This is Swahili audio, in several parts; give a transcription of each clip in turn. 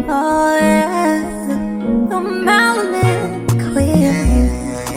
Oh yeah, the melanin queen.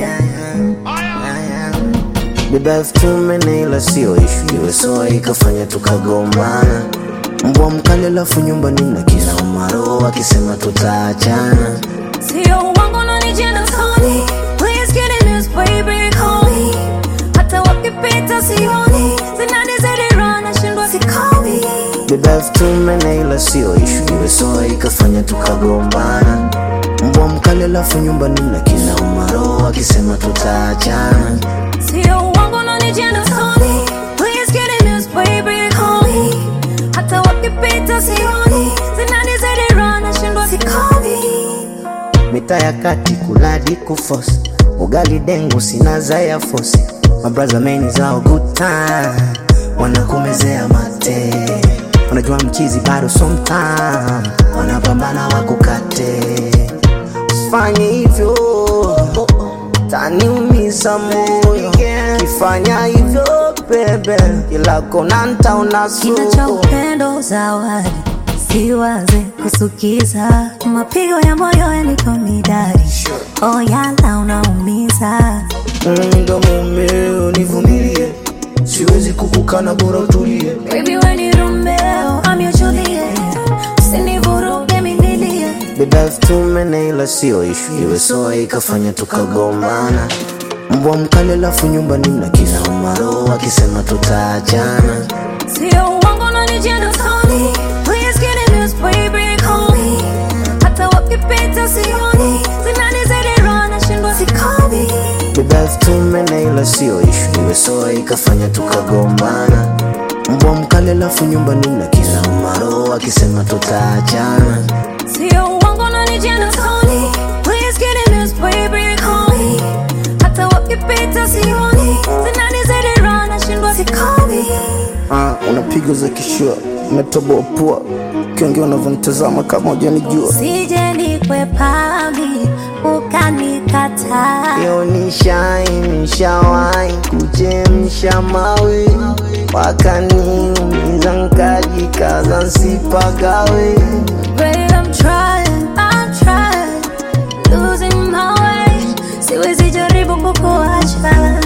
Beba elfu tumene ila sio ishu, iwe soa ikafanya tukagombana. Mbwa mkali alafu nyumbani na kila umaro akisema tutaachana. Sio uongo unanijenga soni. Please get in this baby, call me. Hata wakipita sioni. Zinanizidi roho nashindwa sikomi. Beba elfu tumene ila sio ishu, iwe soa ikafanya tukagombana. Mbwa mkali alafu nyumbani na kila umaro akisema tutaachana. Sio uongo unanijenga soni. Please get in this baby, call me. Hata wakipita sioni. Zinanizidi roho nashindwa sikomi. Mita ya kati kuladi kufosi ugali dengu sina zaya fosi mabraza meni zao good time wanakumezea mate wanajua mchizi bado sometime wanapambana wakukate usifanye hivyo taniumiza moyo kifanya hivyo bebe kila kona ntaona Kina cha suko upendo zawadi, siwaze kusukiza, mapigo ya moyo yaniko midadi, oh yala unaumiza, ndo mumeo nivumilie siwezi kukukana bora utulie baby we ni Romeo, I'm your Juliet, usinivuruge minilie, Beba elfu tumene ila sio ishu, iwe soa ikafanya tukagombana. Mbwa mkali alafu nyumbani na kila umaro akisema tutaachana. sio uongo unanijenga soni, please get in this baby, call me, hata wakipita sioni, zinanizidi roho nashindwa sikomi. Beba elfu tumene ila sio ishu, iwe soa ikafanya tukagombana. Mbwa mkali alafu nyumbani na kila umaro akisema tutaachana. Sio uongo unanijenga soni. Please get in this baby, call me. Hata wakipita sioni. Zinanizidi roho nashindwa sikomi. Ah, unapiga za kishua, umetoboa pua, ukiongea unavyonitazama kama hujanijua. Sije nikwepami ukanikataa. Yo nishai nishawai kuchemsha mawe wakaniumiza nkajikaza nsipagawe Babe, I'm trying, I'm trying. Losing my way. Siwezi jaribu kukuacha.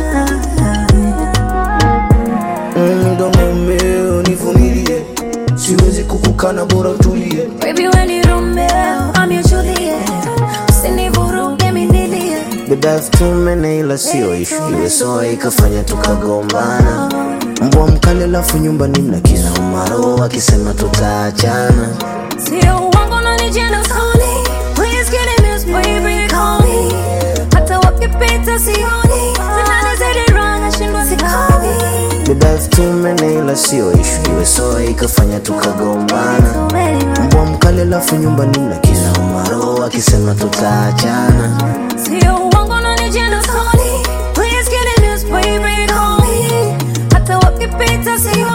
Mm, ndo mumeo nivumilie siwezi kukukana bora utulie Baby, we ni Romeo, I'm your Juliet. Usinivuruge minilie. beba elfu tumene ila sio ishu iwe soa ikafanya tukagombana mbwa mkali alafu nyumbani na kila umaro akisema tutaachana Sio uongo unanijenga soni. Please get in this baby, call me. Hata wakipita sioni. Zinanizidi roho nashindwa sikomi. beba elfu tumene ila sio ishu iwe soa ikafanya tukagombana So many rounds. mbwa mkali alafu nyumbani na kila umaro akisema tutaachana Sio uongo unanijenga soni. Please get in this baby, call me. Hata wakipita sioni.